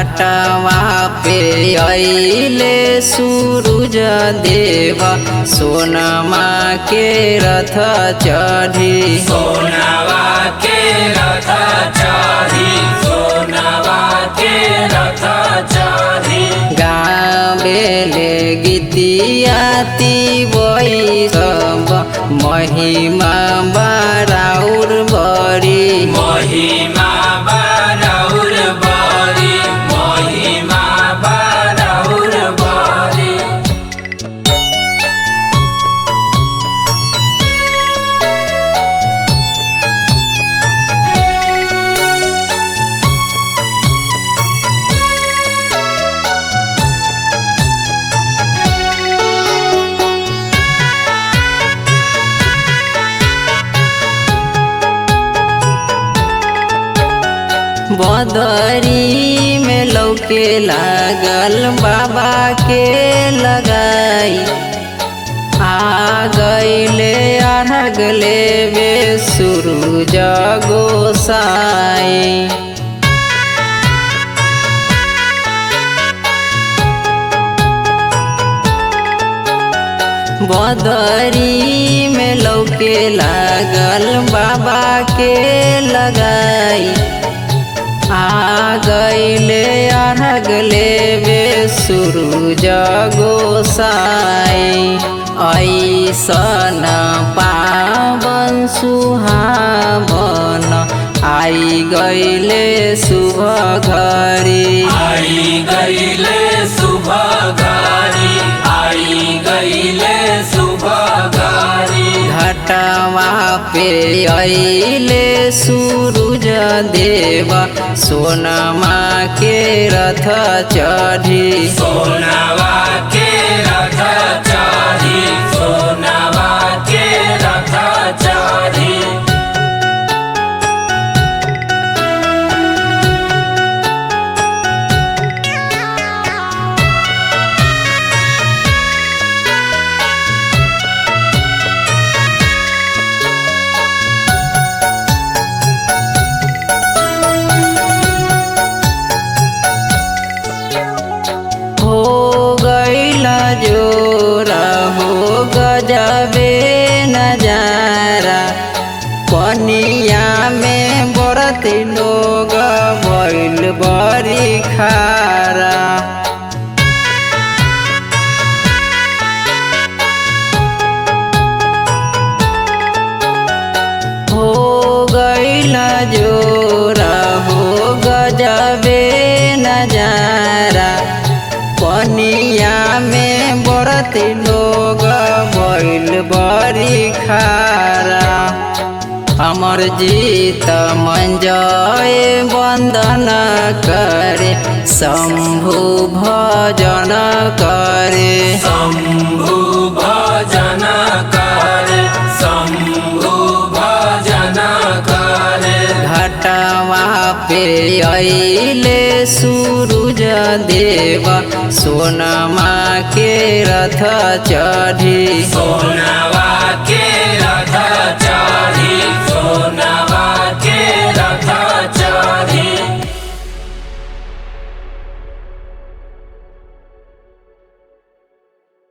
घटवा पे अइले सूरज देव सोनमा के रथ चढ़ी सोनवा के रथ चढ़ी सोनवा के रथ चढ़ी गावेले गीतियाती बई सब महिमा बाराउर बड़ी महिमा बारौर बरी महिमा बारौर बरी बदरी में लौके लागल बाबा के लगाई आ गईले अरग लेवे सूरज गोसाई बदरी में लौके लागल बाबा के लगाई आ गईले अरग लेवे सूरज गोसाई ऐसन पावन सुहावन आई गईले शुभ घरी आई गईले सुबह गारी आई गईले सुबह गारी घटवा पे अइले सूरज देव सोनमा के रथ चढ़ी सोनवा के रथ चढ़ी सोनवा के रथ चढ़ी हो गईला जोरा हो गजबे नजारा पनिया में बरत लोग बैल बड़ी खारा हो गईला जोरा हो गजबे नजारा पनिया में बरत लोग बैल बड़ी खारा हमर जीत मंजय वंदन करे शंभु भजन करे शंभु भजन करे शंभु भजन करे घटवा पे अइले सूरज देव सोनमा के रथ चढ़ी सोनवा के